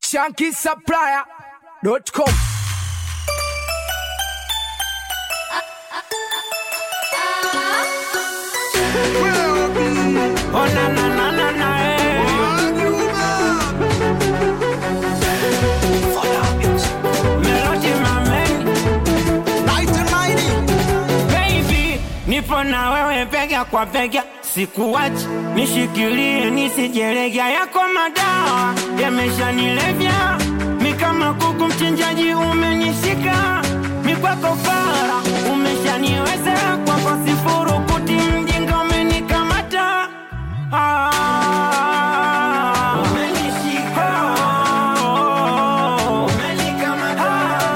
shankisupplier.com Oh na na na na na eh. Melody mamen baby, nipo na wewe bega kwa bega, sikuwachi nishikilie, nisijelegea yako madawa yameshanilevya, mi kama kuku mchinjaji umenishika, mi kwako fara umeshaniweza, kwako sifuru kuti mjinga umenikamata ah. Umenishika. Umenikamata.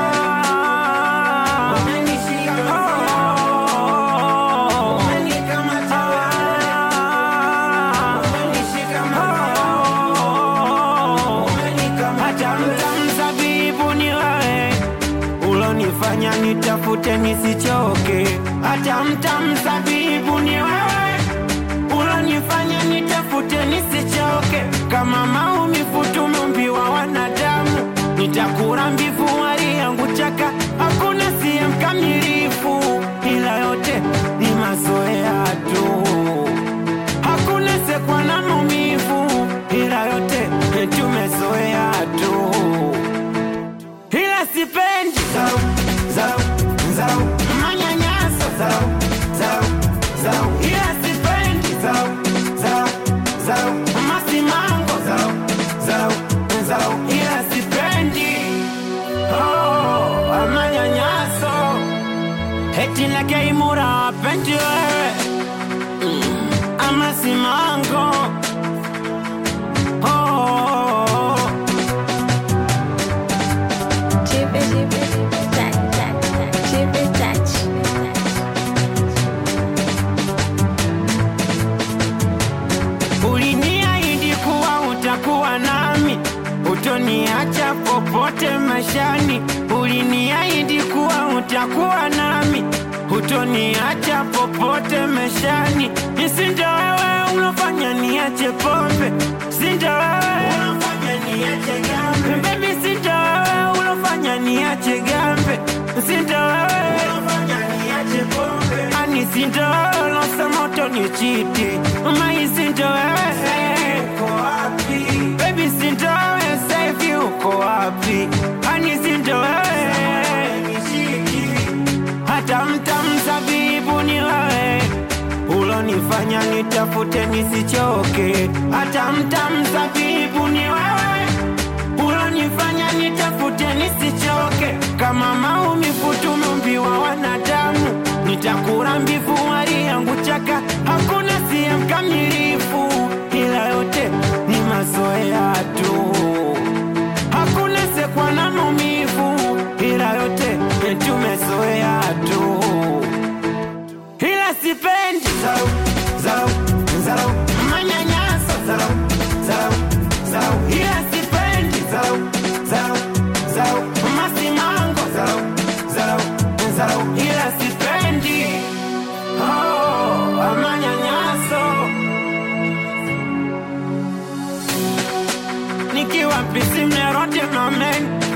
Umenishika. Umenikamata. Hata mtamzabibu ni wewe ulonifanya nitafute nisichoke. Hata mtamzabibu ni wewe ulonifanya nitafute nisichoke. Kama maumivu tumeumbiwa wanadamu, nitakula mbivu hali yangu chaka. Hakuna siye mkamilifu, ila yote ni mazoea tu hakuna sekwa na maumivu, ila yote tumezoea tu, ila sipendi zau, zau, zau, manyanyaso zau, zau, zau, ila sipendi zau, zau, zau, masimango zau, zau, zau, ila sipendi oh, manyanyaso eti nakeimura pendi wewe ama simango oh. Chip it, chip it, tac, tac, tac, chip it, touch. Uliniahidi kuwa utakuwa nami, utoniacha popote maishani. Uliniahidi kuwa utakuwa nami, utoniacha popote maishani. Sinda wewe unafanya niache pombe, sinda wewe unafanya niache gambe, baby, sinda wewe unafanya niache gambe, sinda wewe unafanya niache pombe, ani sinda wewe unasema utonichiti, mai sinda wewe uko wapi, baby, sinda wewe sasa hivi uko wapi, ani sinda wewe hata mtamzabibu ni wewe ulonifanya nitafute nisichoke. Hata mtamzabibu ni wewe ulonifanya nitafute nisichoke. Kama maumivu tumeumbiwa wanadamu, nitakula mbivu hali yangu chaka. Hakuna siye mkamilifu, ila yote ni mazoea tu hakuna sekwa na maumivu, ila yote tumezoea tu, ila sipendi zau, zau, zau, manyanyaso zau, zau, zau, ila sipendi zau, zau, zau, masimango zau, zau, zau, ila sipendi oh, manyanyaso nikiwa pisi mnerote mamen